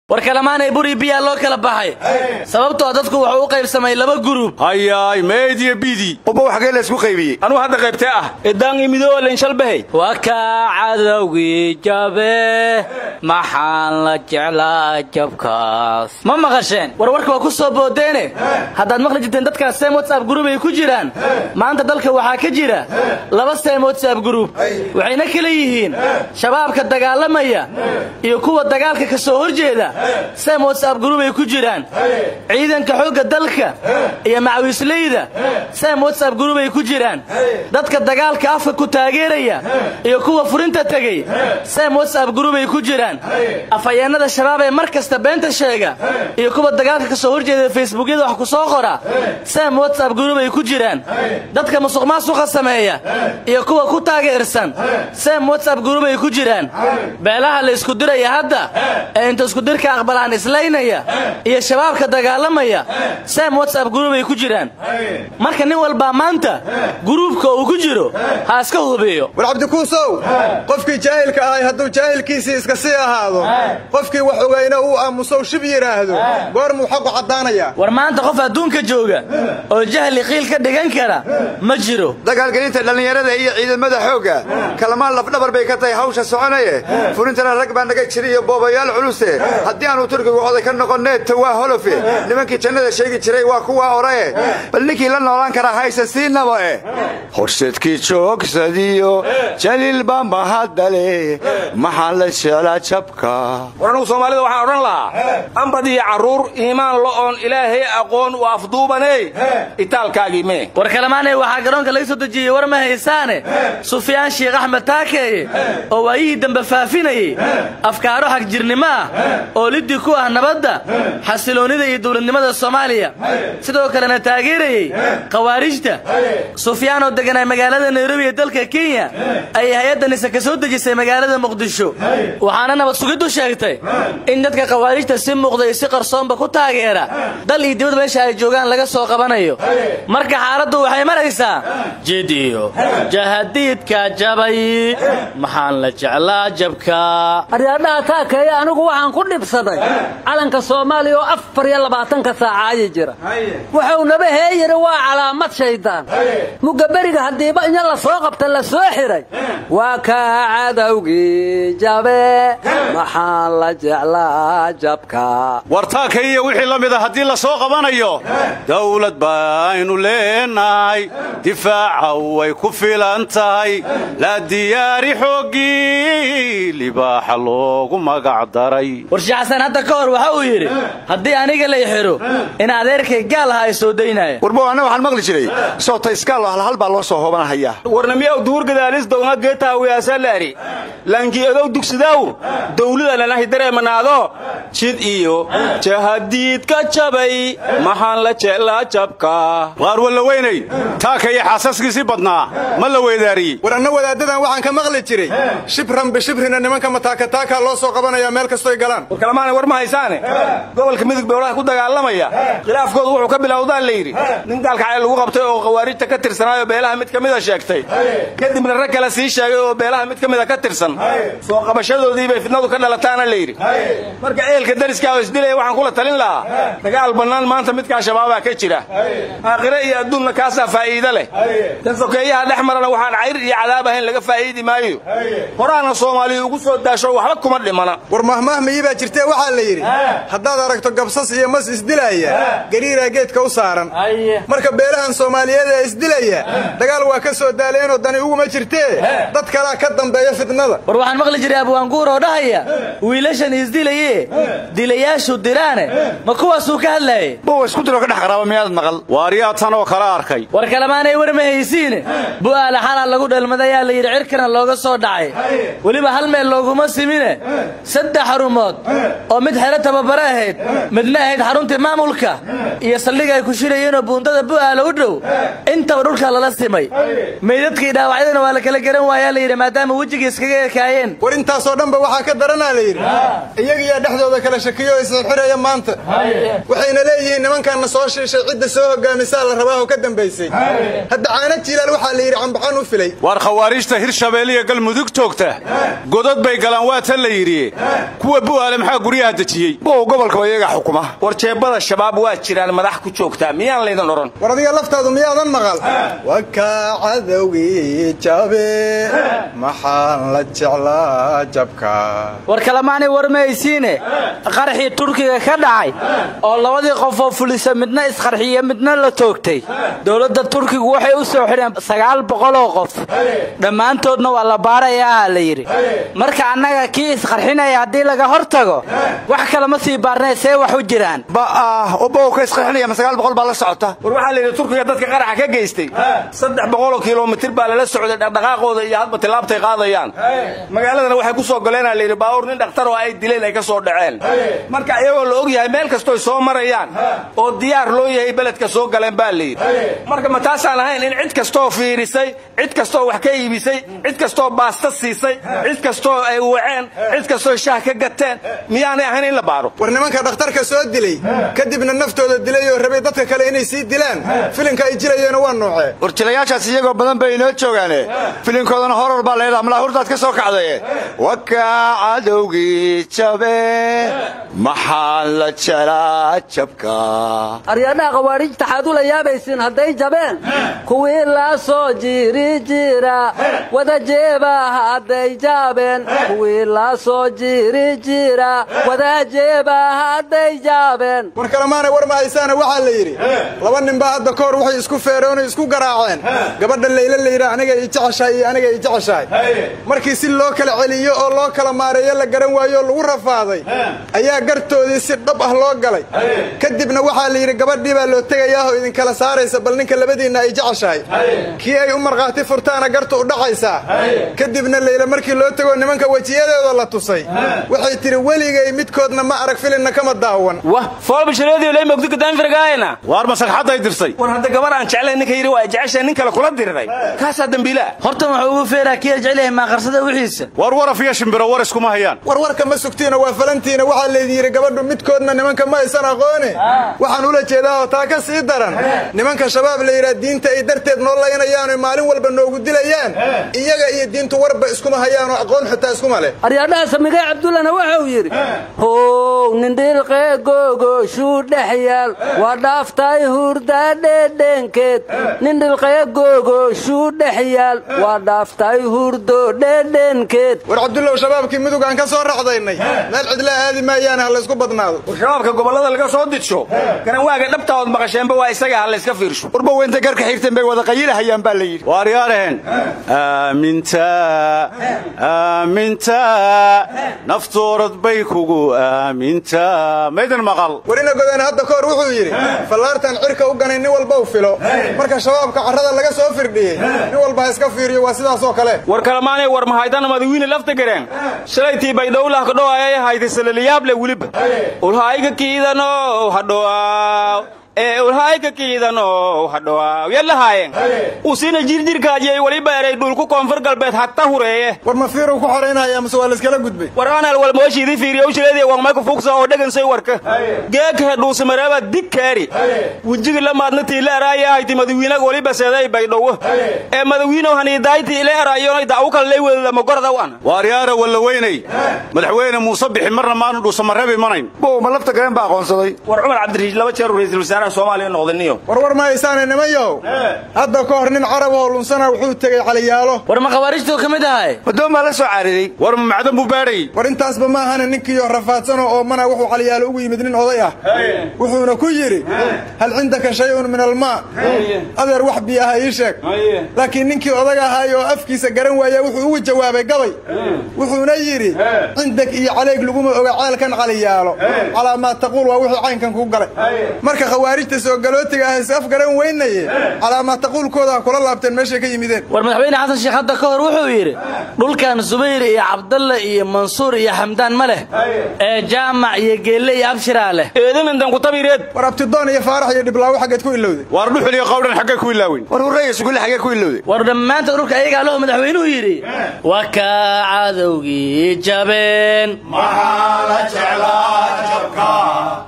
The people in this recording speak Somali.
war kalamaanay buri biyaa loo kala baxay sababtoo dadku wuxuu u qaybsamay laba gurub hayaay meediya bidi ubba xagee la isku qaybiyey anuu hadda qaybtee ah idaan imidoolen shalbahay waa kaa cadowgii jabe maxaan la jeclaa jabkaas ma maqasheen warwarka waa ku soo boodeene haddaad maqli jirteen dadkaas seem whatsapp gurub ay ku jiraan maanta dalka waxaa ka jira laba seem whatsapp gurub waxayna kala yihiin shabaabka dagaalamaya iyo kuwa dagaalka ka soo horjeeda seem whatsapp gurub ay ku jiraan ciidanka xoogga dalka iyo macawisleyda seem whatsapp gurub ay ku jiraan dadka dagaalka afka ku taageeraya iyo kuwa furinta tegey seem whatsapp gurub ay ku jiraan afhayeennada shabaab ee mar kasta beenta sheega iyo kuwa dagaalka ka soo horjeeda facebookyada wax ku soo qora seem whatsapp gurub ay ku jiraan dadka musuq maasuqa sameeya iyo kuwa ku taageersan seem whatsapp gurub ay ku jiraan beelaha la isku diraya hadda ee inta iskudirka aqbalaan islaynaya iyo shabaabka dagaalamaya seem whatsapp gurub ay ku jiraan marka nin walbaa maanta guruubka uu ku jiro ha iska hubiyo war cabdikuusow qofkii jaahilka ahay hadduu jaahilkiisii iska sii ahaado qofkii wax ogayna uu aamusow shib yidhaahdo goormuu xaqu caddaanayaa war maanta qof adduunka jooga oo jahli qiil ka dhigan kara ma jiro dagaalgelinta dhallinyarada iyo ciidamada xoogga kalamaan lafdhabar bay ka tahay hawsha soconaye furintana rag baa naga jira iyo boobayaal culuse haddii aanu turkigu oday ka noqonnee tawaa holofe nimankii jannada sheegi jiray waa kuwa orae bal ninkii la noolaan karaa haysa siinaba eh horseedkii joogsadiyo jaliilba mahadale maxaa la jeelaa jabka war anugu soomaalida waxaan odhan lahaa ambad iyo carruur iimaan lo'oon ilaahay aqoon u afduubaney itaalkaagii mee war kalamaanay waxaa garoonka laga soo dejiyey war ma haysaane sufyaan sheekh axmed taakeeye oo waayihii dambe faafinayey afkaaro xagjirnimo ah oo liddi ku ah nabadda xasiloonnida iyo dowladnimada soomaaliya sidoo kalena taageerayey khawaarijta sufyaan oo deganaa magaalada nairobi ee dalka kenya ayay hay-adda nise ka soo dejisay magaalada muqdisho waxaana nabad sugiddu sheegtay in dadka khawaarijta si muuqda iyo si qarsoonba ku taageera dal iyo dibad meesha ay joogaan laga soo qabanayo marka xaaladdu waxay maraysaa jidiyo jahadiidka jabay maxaan la jeclaa jabka aryaadhaha taakeeye anigu waxaan ku dhibsaday calanka soomaaliya oo afar iyo labaatanka saacaayi jira wuxuu naba heeyiri waa calaamad shaydaan mugaberiga haddiiba inya la soo qabta la soo xiray waa kaa cadowgii jabe maxaan la jeclaa jabka wartaanka iyo wixii la mida haddii la soo qabanayo dawlad baynu leenahay difaaca way ku filan tahay la diyaari xooggii libaaxa loogu magac daray warshe xasan hadda ka hor waxa uu yidhi haddii aniga lay xidho in adeerkay gaal aha ay soo daynaya warbo anna waxaan maqli jiray soota iskaalo halhal baa loo soo hoobanahayaa warnamiyaw duur gadaalis downa geetaawiyaasalaari laankii odow dugsidaw dawlada lanahi dareemanaado jid iyo jahadiidka jabay maxaan la jeclaa jabka waar walla weynay taaka iyo xaasaskiisii badnaa ma la weydaariyey war anna wadaaddadan waxaan ka maqli jiray shibran bishibrina nimanka mataakataakaa loo soo qabanaya meel kastoy galaan war kalamaana war ma haysaane gobolka midug beolaha ku dagaalamaya khilaafkoodu wuxuu ka bilowdaa la yidhi nin gaalkacay lagu qabtay oo khawaarijta ka tirsanaayo beelaha mid ka mida sheegtay kadibna rag kale sii sheegay oo beelaha mid ka mida ka tirsan soo qabashadoodii bay fidnadu ka dhalataana la yidhi marka eelka dariskaa oo isdilaya waxaan kula talin lahaa dagaal bannaan maanta midkaa shabaabaa ka jira aakhire iyo adduunna kaasaa faa'iide leh tan sokeeyaha dhex marana waxaan cayr iyo cadaab ahayn laga faa'iidi maayo horaana soomaaliya ugu soo daasho waxba kuma dhimana war mahmaahmiyii baa jirtee waxaa la yidhi haddaad aragto gabsas iyo mas isdilaya gariiraa geedka u saaran marka beelahan soomaaliyeed ee isdilaya dagaal waa ka soo daaleenoo dani uguma jirtee dad kalaa ka dambeeya fidnada war waxaan maqli jiray abwaanguur oo dhahaya wiilashan isdilaye dilayaashu diraane ma kuwaasuu ka hadlaayay bowa isku diro ka dhex qaraaba miyaad maqal waaryaa tan oo kale arkay war kalemaanay war ma haysiine bu'aala xalaa lagu dhalmadayaa la yidhi cirkana looga soo dhacay weliba hal meel looguma simine saddex xarumood oo mid xero tababare ahayd midna ahayd xaruntii maamulka iyo saldhiga ay ku shirayeenoo buundada bu'aala u dhow intaba dhulka lala simay meydadkii dhaawacyadana waa la kala garan waayaa la yidhi maadaama wejigii iskaga ekaayeen war intaasoo dhanba waxaa ka daranaa la yidhi iyagiyaa dhexdooda kala shakiyo isxiraya maanta waxayna leeyihiin nimankaanna soo shiishay cidda soo hogaamisaa la rabaa oo ka dambaysay hadda caana jiilaal waxaa la yidhi cambaxan u filay waar khawaarijta hirshabeelle iyo galmudug toogta godad bay galaan waa tan la yidhi kuwa bu'aale maxaa yaa guryaha dejiyey bow gobolka iyaga xukuma war jeebada shabaab waa jiraan madax ku joogtaa miyaan laydin odhan war adiga laftaadu miyaadan maqal wakaa cadowgii jabe maxaan la jeclaa jabka war kalemaanay warmaysiine qarxii turkiga ka dhacay oo labadii qof oo fulisa midna isqarxiye midna la toogtay dowladda turkigu waxay u soo xidheen sagaal boqoloo qof dhammaantoodna waa la baarayaa la yidhi marka annaga kii isqarxinaya haddii laga hor tago wax kale ma sii baarnay see wax u jiraan ba'ah oo bow ka isqarxinaya ma sagaal boqol baa la socota war waxaa la yidhi turkiga dadka qaraxa ka geystay saddex boqoloo kilomitir baa lala socday dhaqdhaqaaqooda iyo hadba tilaabtay qaadayaan magaaladana waxay ku soo goleenaa la yidhi baabuur nin dhakhtar oo ay dileen ay ka soo dhaceen marka iyagoo la og yahay meel kastooy soo marayaan oo diyaar loo yahay beledka soo galeen baa la yidhi marka ma taasaan ahayn in cid kastoo fiirisay cid kastoo wax ka iibisay cid kastoo baasta siisay cid kastoo ay waceen cid kastoo shaah ka gateen miyaanay ahayn in la baaro war nimanka dhakhtarka soo dilay kadibna naftooda dilay oo rabay dadka kale inay sii dilaan filinka ay jilayeena waa noocee warjilayaashaas iyagoo badan bay inoo joogaane filinkoodana horor baa leedaha malaahurdaad ka soo kacdaye wakaa cadowgii jabe maxaan la jelaa jabka aryadhaha khawaariijta xaad ula yaabaysiin hadday jabeen kuwii la soo jiri jira wada jeeba hadday jaabeen kuwii la soo jiri jira wada jeeba hadday jaabeen war kalemaanay war mahaysaana waxaa la yidhi laba ninbaa hadda ka hor waxay isku feeroonay isku garaaceen gabadha layla layidha aniga i jeceshahay iyo aniga i jeceshahay markii si loo kala celiyo oo loo kala maareeyo la garan waayo oo lagu rafaaday ayaa gartoodii si dhab ah loo galay kadibna waxaa la yidhi gabadhii baa loo tegayaahoo idinkala saaraysa bal ninka labadiinna ay jeceshahay kii ay u markhaati furtaana gartu u dhacaysaa kadibna layla markii loo tegoo nimanka wejiyadooda la tusay waxay tidhi weligay midkoodna ma arag filinna kama daawan wah foolbashareediyo lay mogdi kadaanfirgaayna waar masaxadday dirsay war hadda gabar aan jeclayn ninka yidhi waa jeceshahay nin kale kula diriray kaasaa dembiilaa horta wuxuu ugu feeraa kii jecel yahay maaqarsada wixiisa war waraf iyo shimbiro war iskuma hayaan warwarka ma sugtiina waa falantiina waxaa laydin yidhi gabadhu midkoodna nimanka ma aysan aqoone waxaan ula jeedaa oo taa ka sii daran nimanka shabaab la yidhaha diinta ay darteed noo laynayaan oy maalin walba noogu dilayaan iyaga iyo diintu warba iskuma hayaan oo aqoon xitaa iskuma leh aryadhaha samigay cabdullana wuxuu yidhi how nindhilqee googoshuu dhex yaal waa dhaaftay hurdaa dhedhenkeed nindhilqee googoshuu dhex yaal waa dhaaftay hurdo dhedhenkeed war cabdullow shabaabkii mudug aan ka soo racdaynay meel cidlaa aadi maayaane ha laysku badnaado war shabaabka gobollada laga soo didsho garanwaaga dhabtaood maqasheenba waa isaga ha layska fiirsho warba weynta garka xigteen bay wada qayilahayaan baa la yidhi waaryaaraheen aaminta aaminta naftoorad bay kugu aaminta maydin maqal warina godane hadda ka hor wuxuu yidhi fallaartan cirka u ganay nin walba u filo marka shabaabka carrada laga soo firdhiyey nin walba ha iska fiiriyo waa sidaasoo kale war kalamaanay war mahaydana madawiine lafta gareen shalaytii baydhowlah kadhow ayay haytay salaliyaable weliba ulhaayka kiidano hadhow ee ulhaayka kiidano hadhow yalahaayeen usina jirjirkaajiyay waliba eray dhulku koonfur galbeed hatta hureeye war ma fiirow ku xoraynaya mase waa layskala gudbay war anal walmooshiidii fiiriyow shileedii wangmayku fugsa oo dhegansay warka geekahe dhuusamareeba dig kaari wejigi lamaadna tiile eraaya hayti madawiinaga waliba seeday baydhowo ee madawiinow haniidayti ile eraayonay dacwo kale lay wedadama gordaw ana waaryaara walla weynay madaxweyne muuse bixi marna maanu dhuusamareeb imanayn bow ma lafta gareen baa aqoonsaday war cumar cabdirashiid laba jeer ra'iisul wasaaraha soomaaliya noqdaniyo war war ma haysaane nimanyahow hadda ka hor nin carab oo lunsana wuxuu tegey caliyaalo war ma khawaarijtuu ka mid ahay madoon baa la soo caariday war ma macdan buu baadhayy war intaasba ma ahana ninkiioo rafaadsanoo oomana wuxuu caliyaalo ugu yimid nin oday ah wuxuuna ku yidhi hal cindaka shayun min almaa adeer wax biyo aha ii sheeg laakiin ninkii odag ahaay oo afkiisa garan waaya wuxuu ugu jawaabay gabay wuxuuna yidhi cindag iyo caleeg laguma oga ceelkan caliyaalo calaa maa taquul waa wixii caynkan kuu galay marka khawaarijta soo galootiga ah is af garan weynaye calaa maa taquulkooda ha kula laabteen meeshay ka yimideen war madaxweyne xasan sheekh hadda ka hor wuxuu yidhi dhulkan subayr iyo cabdalle iyo mansuur iyo xamdaan ma leh ee jaamac iyo geelle iyo abshiraa leh eedamindan kutabireed war abtidoon iyo faarax iyo dhiblaawo xaggeed ku ilowday waar dhuxul iyo qawdhan xaggay ku ilaaweyn war hurreeya sugulle xaggee ku ilowday war dhammaanta dhulka ayagaa lahu madaxweynuhu yidhi waa kaa cadowgii jabeen